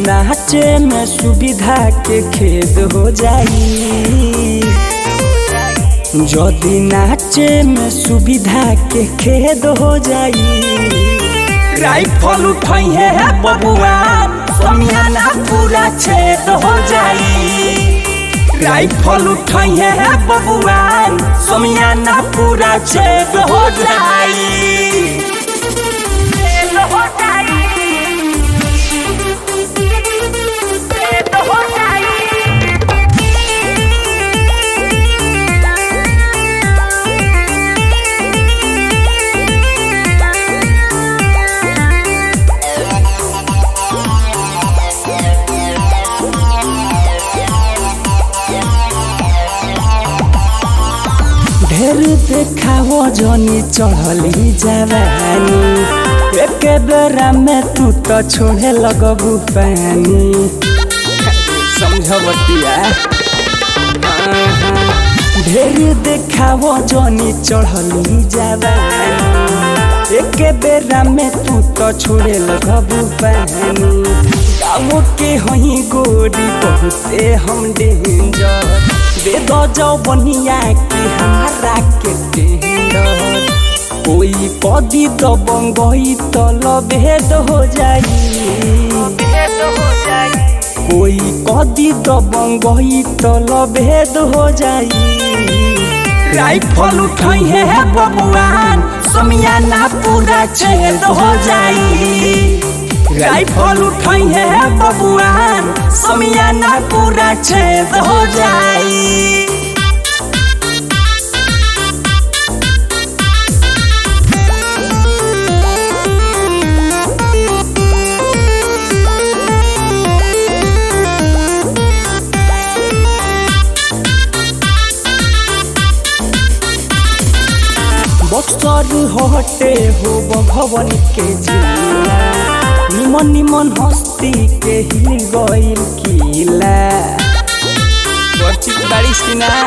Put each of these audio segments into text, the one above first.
नाचे में सुविधा के खेद हो जाई जदि नाचे में सुविधा के खेद हो जाई राइफल उठाई है बबुआ समियाना पूरा छेद हो जाई राइफल उठाई है बबुआ समियाना पूरा छेद हो जाई छेद हो जाई छेद हो जाई ढेर देखाओ जनी चढ़ली जवानी एक बेरा में तू तो छोड़े लगबू पानी समझबतिया ढेर देखाओ जनी चढ़ली जवानी एक बेरा में तू तो छोड़े लगबू पानी गाँव के हई गोरी बहुते हम डेंजर दे दो जाओ बनिया के हमारा के टेंडर कोई कदी तो बंगई तो लभेद हो जाई छेद हो जाई कोई कदी तो बंगई तो लभेद हो जाई राइफल उठाई है बबुआन समियाना पूरा छेद हो जाई राइफल उठाई है बबुआन समियाना पूरा छेद हो जाई बक्सर हटे हो भवन के जिला निमन निमन हस्ती के हिल गइल किला बारिश की ना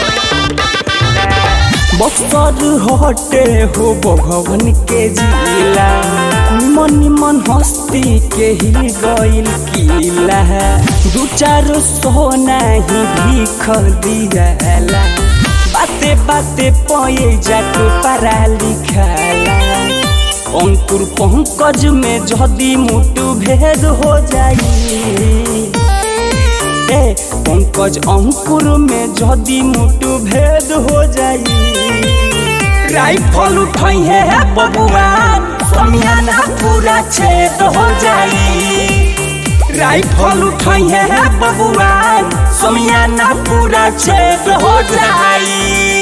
बक्सर हटे हो भवन के जिला निमन निमन हस्ती के हिल गइल किला दू चार सौ नहीं भीख दियाला बाते बाते पये जाके पढ़ा लिखाला अंकुर पंकज में जदि मुटु भेद हो जाई ए पंकज अंकुर में जदि मुटु भेद हो जाई राइफल उठाई है बबुआ समियाना पूरा छेद हो जाई राइफल उठाई है बबुआ समियाना पूरा छेद हो जाई